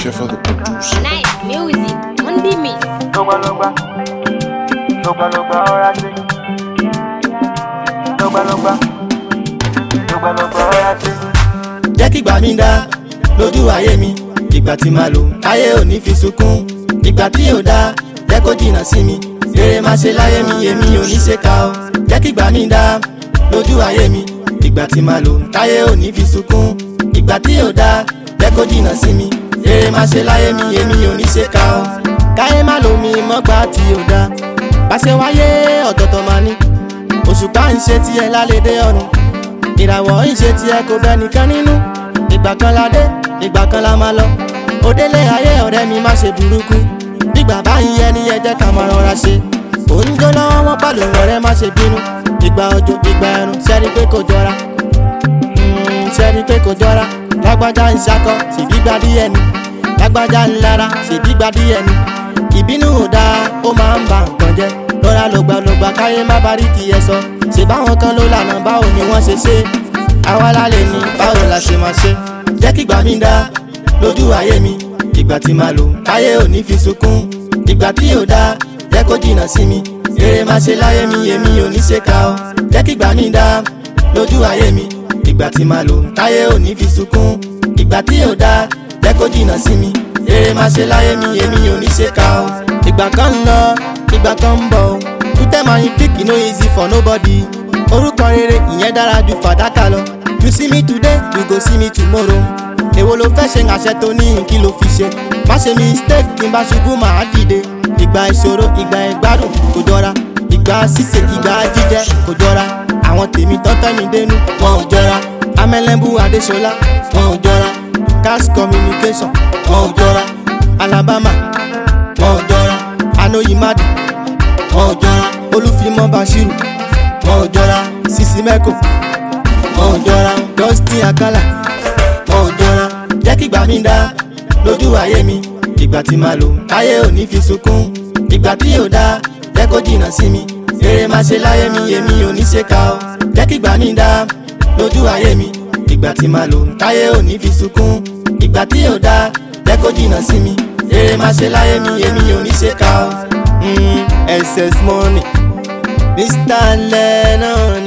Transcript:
for the producer. Nice music on the mix. lọ́gbàlọ́gbà lọ́gbàlọ́gbà ọ̀rá sí lọ́gbàlọ́gbà lọ́gbàlọ́gbà ọ̀rá sí. jẹ́ kí gbà mí dá lójú ayé mi ìgbà tí màá lò ayé ò ní fi sunkún ìgbà tí ò dá jẹ́ kó jìnnà sí mi eré má ṣe láyé mi èmi ò ní ṣe ká o jẹ́ kí gbà mí dá lójú ayé mi ìgbà tí màá lò ayé ò ní fi sunkún ìgbà tí ò dá jẹ́ kó jìnnà sí mi eré má ṣe láyé mi èmi ò ní ṣe ká o káyé má lò mí mọ́gbà tí ò dá báṣẹ wáyé ọ̀tọ̀ọ̀tọ̀ máa ní òṣùpá ń ṣe tiẹ̀ lálẹ́dẹ́ ọ̀run ìràwọ̀ ń ṣe tiẹ̀ kò bẹ́ nìkan nínú ìgbà kan la dé ìgbà kan la máa lọ òdélé ayé ọ̀rẹ́ mi má ṣe burúkú nígbà bá ń yẹ ni ẹ jẹ́ ká máa rọra ṣe òun jó lọ́wọ́ wọn pàlọ́ ọ̀rẹ́ má ṣe bínú ìgbà òjò ìgbà ẹ̀rùn ṣẹ́ni pé kò jọra Mm, ṣẹ́ni pé kò jọra lágbájá ń ṣakọ ṣèbígbà díẹ̀ ni lágbájá ń lara ṣèbígbà díẹ̀ ni ìbínú ò dáa ó máa ń ba nǹkan jẹ́ lọ́ra lògbàlògbà káyé má bá rí tiẹ̀ sọ ṣe báwọn kan ló lànà báwo ni wọ́n ṣe ṣe àwa lálẹ́ ní báwo la ṣe máa ṣe jẹ́ kí gbà mí dá lójú ayé mi ìgbà tí màá lò káyé ò ní fi sunkún ìgbà tí ò dá jẹ́ kó jìnnà sí mi eré má ṣe láyé mi èmi ò ní ṣe ká o jẹ́ kí gbà mí dá lójú ayé mi ìgbà tí màá lò káyé ò ní fi sunkún ìgbà tí ò dá jẹ́ kó jìnnà sí mi eré má ṣe láyé mi èmi ò ní ṣe ká o ìgbà kan ń lọ ìgbà kan ń bọ̀ o tútẹ́ máa yin fíkì no easy for nobody orúkọ rere ìyẹn dára ju fàdákà lọ you see me today you go see me tomorrow èwo ló fẹ́ ṣe àṣẹ tó ní kí ló fi ṣe má ṣe mistake kí n bá ṣubú màá dìde ìgbà ìṣòro ìgbà ìgbádùn kò jọra ìgbà ṣíṣe ìgbà jíjẹ kò jọra àwọn tèmi tọ́tẹ́ mi dénú wọn ò jọra amẹ́lẹ́bù adéṣọlá wọn ò jọra cash communication wọn ò jọra alabama wọn ò jọra anoyimadi wọn ò jọra olúfimọ́ bashiru wọn ò jọra sisi mẹ́kò wọn ò jọra dustin akala wọn ò jọra jẹ́ kí gbà mí dá lójú ayé mi ìgbà tí màá lò ayé ò ní fi sunkún ìgbà tí ò dá jẹ́ kó jìnnà sí mi eré má ṣe láyé mi èmi ò ní ṣe ká o jẹ́ kí gbà mí dá lójú ayé mi ìgbà tí màá lò ayé ò ní fi sunkún ìgbà tí ò dá jẹ́ kó jìnnà sí mi eré má ṣe láyé mi èmi ò ní ṣe ká o. Mm, ss money mr lennon